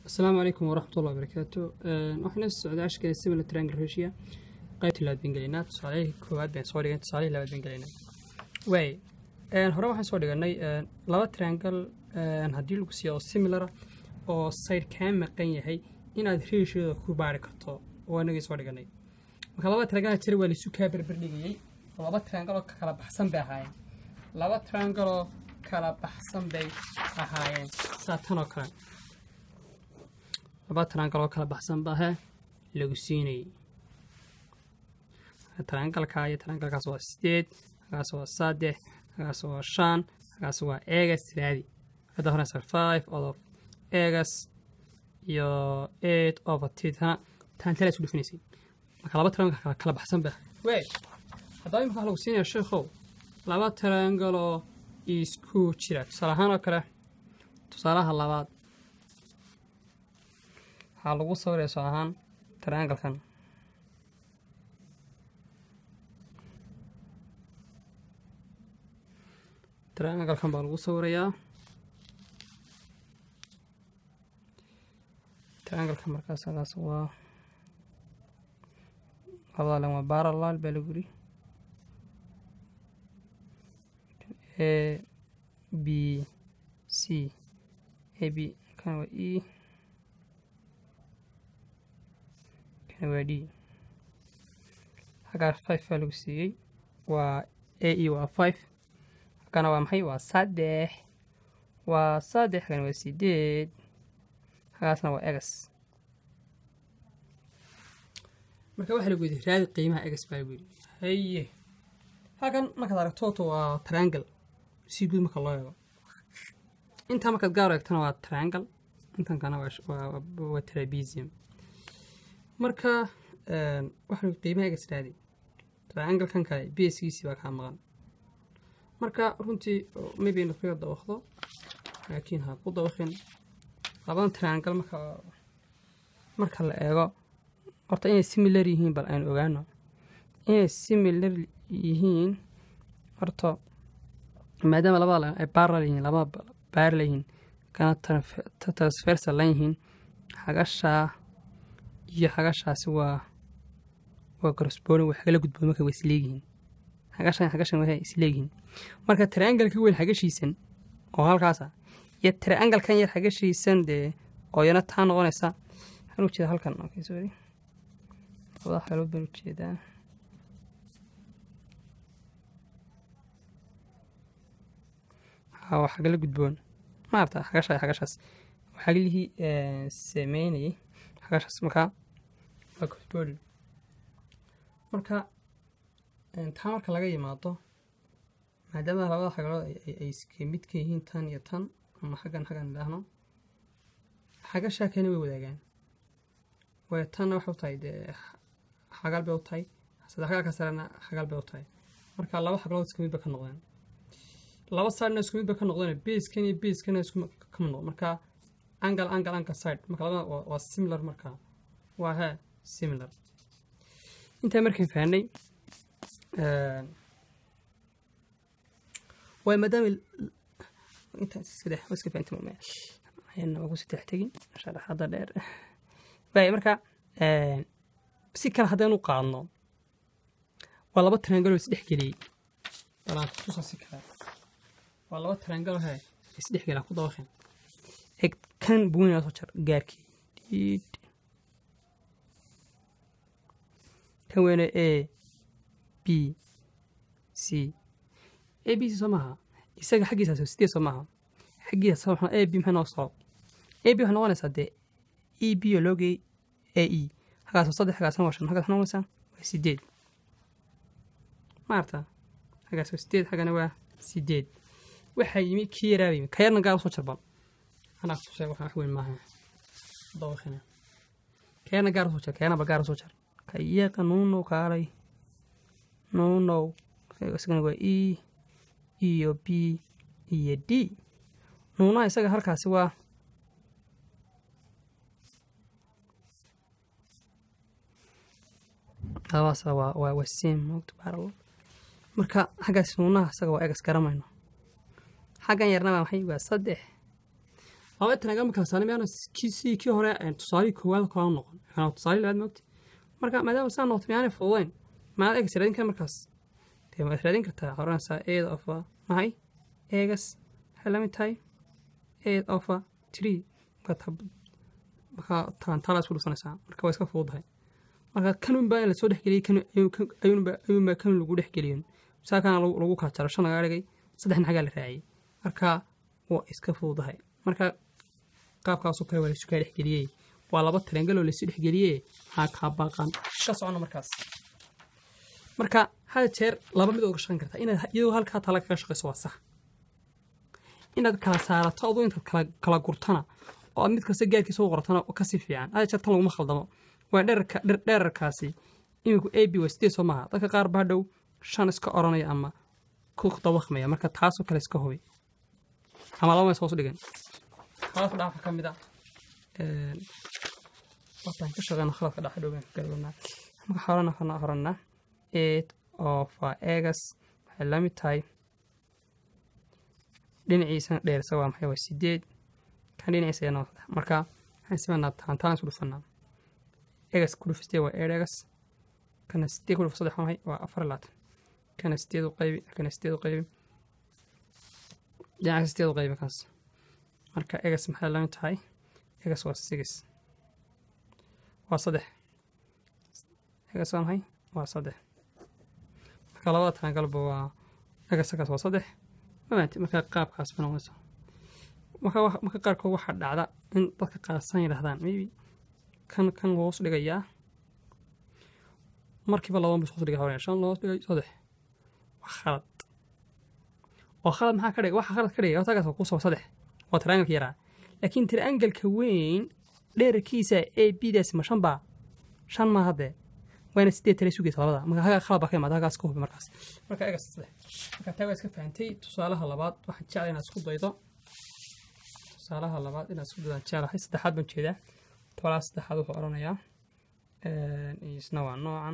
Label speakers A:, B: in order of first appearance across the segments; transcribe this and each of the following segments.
A: asalaamu calaykum waraxmatullahi wabarakaatu waxaan socdaa ashkale similar triangle ratio qaybta labaad baan gelaynaa tusaalihii koowaad baan soo dhigan tusaalihii labaad baan gelaynaa waay hore waxaan soo dhiganay laba triangle haddii lagu siiyo oo similara oo side kaa maqan yahay inaad ratioda ku baari karto oo anagii soo dhiganay marka laba triangle jira waa laisu kaa berberdhigayey oo laba triangle oo kala baxsan bay ahaayeen laba triangle oo kala baxsan bay ahaayeen saa tan oo kale laba triangle oo kala baxsan bahe lagu siinayay triangalka iyo triangalkaas waa sideed hagaas waa saddex hagaas waa shan hagaas waa egas raadi hadda horeysa five out of egas iyo eight over titana tan tala isku dhufinaysay marka laba triangle kala kala baxsan ba wey haddaba imika waxa lagu siinaya sheekhow laba triangle oo isku jira tusaale ahaan oo kale tusaalaha labaad waxaa lagu sawiraya soo ahaan trianglekan trianglekan baa lagu sawirayaa trianglekan markaas hagaas waa labada len waa baralal baa lagu yiri a b c a b kan waa e waa d xaggaa five baa lagu siiyey waa a e waa five xaggana waa maxay waa saddex waa saddex xaggana waa sideed xaggaasna waa egas marka waxaa lagu yidhi raadi qiimaha egas baa lagu yidhi haye halkan markaad aragtooto waa triangle si guud marka loo eego intaa markaad gaar eegtana waa triangle intan kana waa trabesium marka waxaa qiimaha egas raadi trianglekan kale bskiisii baa kaa maqan marka runtii maybe inu kaga dawaqdo laakiin ha ku dawaqin labadan triangle marka marka la eego horta inay similar yihiin bal aynu ogaano inay similar yihiin horta maadaama labada ay baral yihiin labada baarla yihiin kana transversal lan yihiin xagashaa iyo xagashaasi waa waa corresponding waa xagala gudboon marka waa isleegihiin xagashan xagashan waa isleegihiin marka triangle ka weyn xagashiisan oo halkaasa iyo triangle kan yar xagashiisan dee oo yana taa noqonaysa waxaan u jeedaa halkan okay sorry labada xalood baan u jeedaa waa xagala gudboon maarta xagasha xagashaas xagalihii sameynayay xagashaas markaa waa corresponding marka taa marka laga yimaado maadaama labada xagalood ay iska mid ka yihiin tan iyo tan ama xaggan xaggan idhaahno xagashaa kani way wadaagaan way tanna waxay u tahay dee xagal bay u tahay saddex xagalka sarena xagal bay u tahay marka laba xagalood iska mid ba ka noqdeen laba sidena isku mid ba ka noqdeen baskan iyo baskana isku kama noqdo marka angle angle angle side marka labada waa similar marka waa he similar intaa markaan fahnay waay maadaama intaas saddex waa iska fahanti mame ayana waa ku saddex tegin sharaxada dheer waay marka si kale haddaynu qaadno waa laba triangle oo isdhex geliyey balaan tusa si kale waa laba triangle he isdhex gelaa ku dabaqeen eg kan buwinaa soo jar gaarkii dhiid kan weyne a b c a b c soo maaha isaga xaggiisaas sideed soo maaha xaggiisa a b maxay noo soo a b waxay noqonaysaa dee e b oo loogay a e hagaasoo saddex hagaasna waa shan hagaas waxay noqonaysaa waa sideed maarta hagaas waa sideed xaggana waa sideed waxaa yimi kii yaraaba yimi ka yarna gaar usoo jarbal anaa kutusay waxaa wax weyn maaha dawaqina ka yarna gaar usoo jar ka yarnaba gaar usoo jar ka iyaqa nuunow kaalay nuunow isagana waa e iyo b iyo d nuunaha isaga halkaasi waa labadaas waa waa waa sim mogta baral marka xaggaas nuunaha isaga waa egas garamayno xaggan yarna waa maxay waa saddex laba triangle ma kala saarnay miyaana kii sidii kii hore tusaalihii koowaad kala noqon kana tusaalihii labaad moogti marka maadaama saa noqoto miyaanay fududayn maad egas raadin kara markaas dee maad raadin kartaa waxaa oranaysaa eed ofa maxay eegas waxay la mid tahay eed ofa tree markaa taantaala isku dhusanaysaa marka waa iska fududahay marka kanun baa in lasoo dhexgeliyey ayuunbaa kanun lagu dhexgeliyin saa kana lagu kala jaro shan lagaa dhigay saddexna xaggaa la raaciyey marka waa iska fududahay marka qaabkaasoo kale waa laisu kaa dhexgeliyey waa laba triangaloo laisu dhexgeliyey maxaa kaa baaqan ka socono markaas marka hal jeer laba mid oga shaqayn kartaa inaad iyadoo halkaa tala kaga shaqayso waa sax inaad kala saarato aduu intaad kala gurtana oo aad mid kasta gaarkiisa u qortana kasii fiican hal jeer tan laguma khaldamo waa dherarka dherarkaasi iminku a b waa sideed soo maaha dadka qaar baa dhow shan iska oranaya ama ku dabaqmaya marka taasoo kale iska hubi ama laba mees hoos dhigan khaladka dhaca ka mid a wataan ka shaqeyna khaladka dhaca dhowaan galwanaa marka horena waxaan oranaa eight of egas waxay la mid tahay dhinaciisana dheerisa waa maxay waa sideed kan dhinaciisa yana waa marka waxaan simanaa taantaan isku dhufanaa egas ku dhufistee waa eer egas kana sideed ku dhuf saddex waa maxay waa afar laatan kana sideed u qaybi kana sideed u qaybi dhinaca sideed u qaybi kaas marka egas maxay la mid tahay egas waa six waa saddex egas waa maxay waa saddex marka labada tanagalba waa egasakaas waa saddex mafahanti marka qaabkaas ba noqonaysa marka marka qaarkood waxaa dhacda in dadka qaarsan yidhahdaan maybe kan kan hoos dhigayaa markiiba laba bis hoos dhiga hore shan hoos dhigay saddex waa khalad oo khalad maxaa ka dhigay waxa khalad ka dhigay hortagaas waa kusoo saddex waa triangalka yaraa laakiin triangalka weyn dheerarkiisa a b daasi ma shan baa shan maa haddee waana sideed tale sugaysa labada marka hagaa khalad baa ka imaada hagaas ka hubi markaas marka egas saddex marka taa waa iska fahantay tusaalaha labaad waxaan jeclay inaad isku daydo tusaalaha labaad inaad isku daydaan jeclahay saddexaad baan jeedaa tolaa saddexaad wuxuu odhanayaa isna waa noocan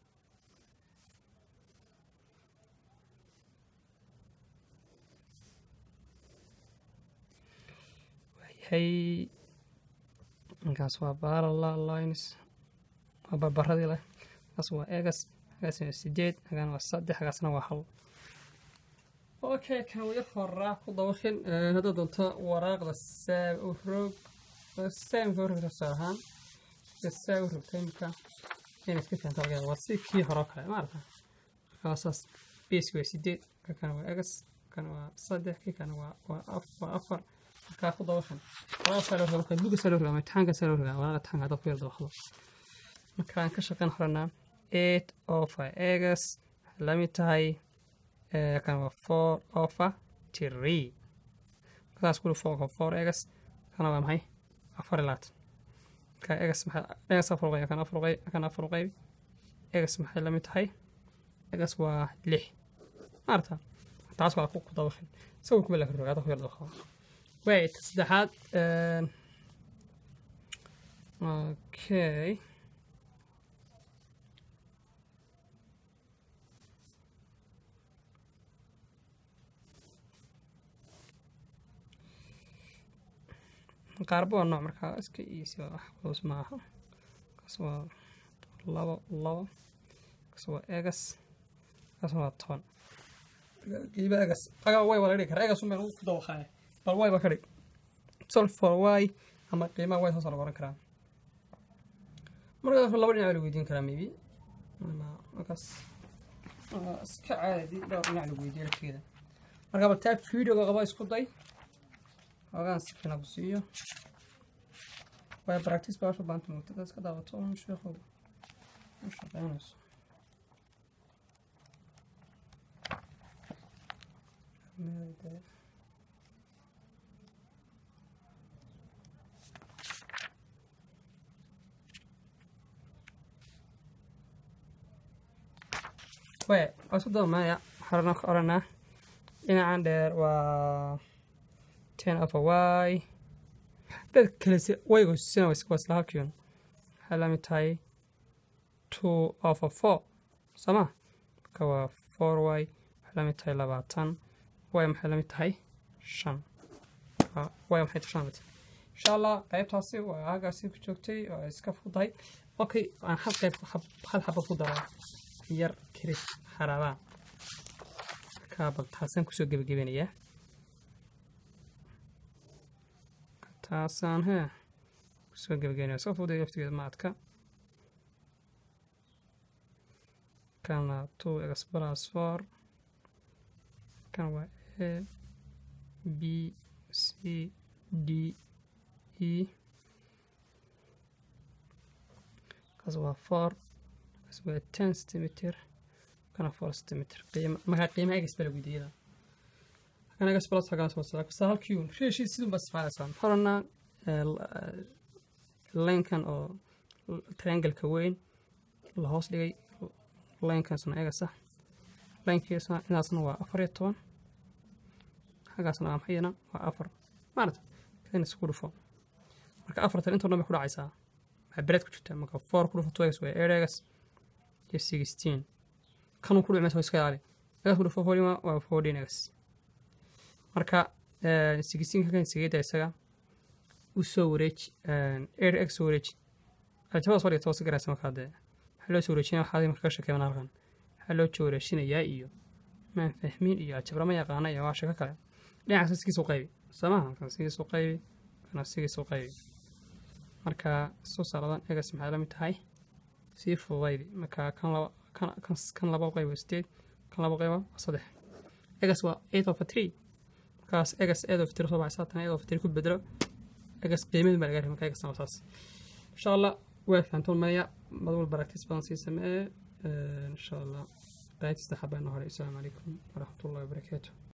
A: waayahay markaas waa barala lines waa barbaradii leh kaas waa egas hagaasna waa sideed hagaan waa saddex hagaasna waa hal okay kan waya horaa ku dabaqin haddaad doonto waraaqda saab u roog saamka urogta tusaale ahaan saa u rogta imika inaad ka fahamta laga waa si kii hore oo kale maarata markaasaas beeski waa sideed ka kana waa egas kana waa saddex kii kana waa waa af waa afar markaa ku dabaqin waraaq saa loo roga marka buga saa loo roga ama imtixaanka saa loo roga waraaqda imtixaanka haddaad ku yar dabaqdo markaan ka shaqeyn horanaa eight ofa egas waxay la mid tahay kan waa four ofa three markaas kuli four four egas kana waa maxay afar iyo labaatan marka egas maxay egas afar qayb kan afar qayb kan afar qayb egas maxay la mid tahay egas waa lix maarta taas waa ku ku dabaqin sawir kuma la roga hadda ku yar dabaqo waay ta saddexaad okay qaarba waa nooc markaa iska iisi wax culus ma aha kaas waa labo labo kaas waa egas kaas waa toban qiiba egas agaa way wala dhigi kara egas unbaan ku dabaqaaya bal way ba ka dhig solve for y ama qiimaha way hoos lagu oran karaa markaa laba dhinac la weydiin karaa maybe markaas iska caadi dhowr dhinac la weydiiyo lafteeda marka bal taa videoga qaba isku day ogaan si fiican ku siiyo way practice baa soo baanta mugta dadka daawato un sheekhu u shaqeynayso way waa isku daba horena ka oranaa dhinacan dheer waa ten of a y dad kale waygo sina waa isla halkiun waxay la mid tahay two of a four sooma marka waa four y waxay la mid tahay labaatan y maxay la mid tahay shan y maxay tahay shan insha allah qaybtaasi waa aagaasi ku joogtay oo ay iska fudahay okay aan hal qayb hal xaba ku daro yar kiris xaraabaan kaabal taasaan kusoo gebagabanayaa taasaan hee kusoo gebagabanaya soo fuday laftigeeda maadka kana two x plus four kan waa a b c d e kaas waa four kaas waa ten centimeter kana four centimeter qiima markaa qiimaha egas baa lagu yidhi kan egas plus hagan soo socda kasta halkiiun reeshii sidun baa isticmaalaysaa horana laynkan oo triangle-ka weyn la hoos dhigay laynkaasna egasa laynkiisna inaasna waa afar iyo toban xaggaasna waa maxayana waa afar maarata kan isku dhufo marka afartan intoo dhan bay ku dhacaysaa maxaa bereed ku jirta marka four ku dhufo two egas waa eight egas iyo sixteen kanuu ku dhici maysa iska ilaali egas ku dhufo fourteen waa fourteen egas marka sixteen kan sigeeda isaga u soo wareeji eight egas soo wareeji jabada soo dhigta hoose garaysa markaa dee waxaa loo soo wareejinaya waxaa marka ka sheekeeman halkan waxaa loo soo wareejinayaa iyo maan fahmin iyo ajabra ma yaqaana iyo waa sheeko kale dhinacaas sigiisu qaybi soo maha kan sigiisu qaybi kana sigiisu qaybi marka soo saaradan egas maxay la mid tahay sii fududaydi marka kan laba kan kan laba qayb waa sideed kan laba qayb waa saddex egas waa eight of three markaas egas eight of three soo baxaysa tan eight of three ku bedelo egas qiimadii baa laga rabay marka egasna waa saas insha allah waa fahantoon maya madwal baraktis badan sii samee insha allah qaybtista xabaana hore asalaamu calaykum waraxmatullahi wabarakaatu